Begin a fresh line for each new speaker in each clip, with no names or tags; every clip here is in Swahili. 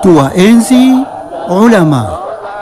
tuwaenzi ulama.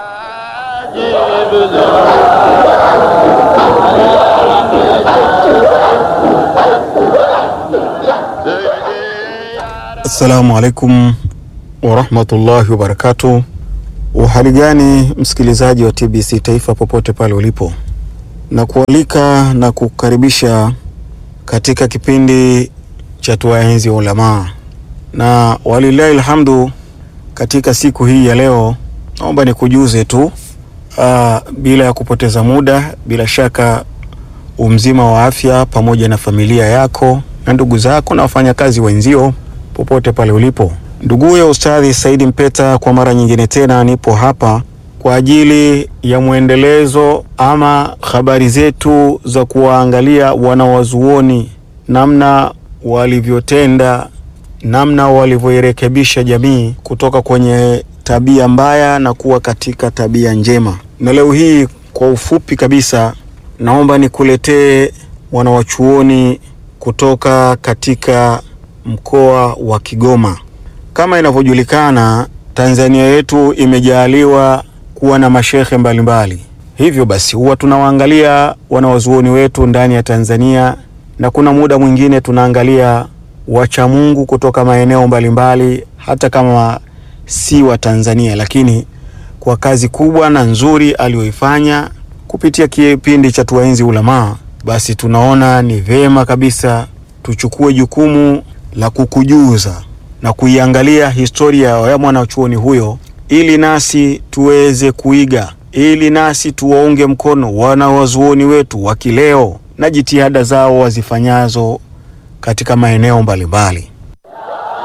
Assalamu alaikum warahmatullahi wabarakatuh. Uhali gani msikilizaji wa TBC Taifa popote pale ulipo, na kualika na kukaribisha katika kipindi cha tuwaenzi wa ulamaa, na walillahi alhamdu. Katika siku hii ya leo, naomba nikujuze tu aa, bila ya kupoteza muda, bila shaka umzima wa afya pamoja na familia yako na ndugu zako na wafanyakazi wenzio popote pale ulipo. Nduguye Ustadhi Saidi Mpeta, kwa mara nyingine tena nipo hapa kwa ajili ya mwendelezo ama habari zetu za kuwaangalia wanawazuoni, namna walivyotenda, namna walivyoirekebisha jamii kutoka kwenye tabia mbaya na kuwa katika tabia njema. Na leo hii kwa ufupi kabisa, naomba nikuletee wanawachuoni kutoka katika mkoa wa Kigoma. Kama inavyojulikana, Tanzania yetu imejaaliwa kuwa na mashehe mbalimbali. Hivyo basi huwa tunawaangalia wanawazuoni wetu ndani ya Tanzania, na kuna muda mwingine tunaangalia wachamungu kutoka maeneo mbalimbali, hata kama si wa Tanzania, lakini kwa kazi kubwa na nzuri aliyoifanya kupitia kipindi cha Tuwaenzi Ulamaa, basi tunaona ni vema kabisa tuchukue jukumu la kukujuza na kuiangalia historia ya mwanachuoni huyo, ili nasi tuweze kuiga, ili nasi tuwaunge mkono wanawazuoni wetu wa kileo na jitihada zao wazifanyazo katika maeneo mbalimbali.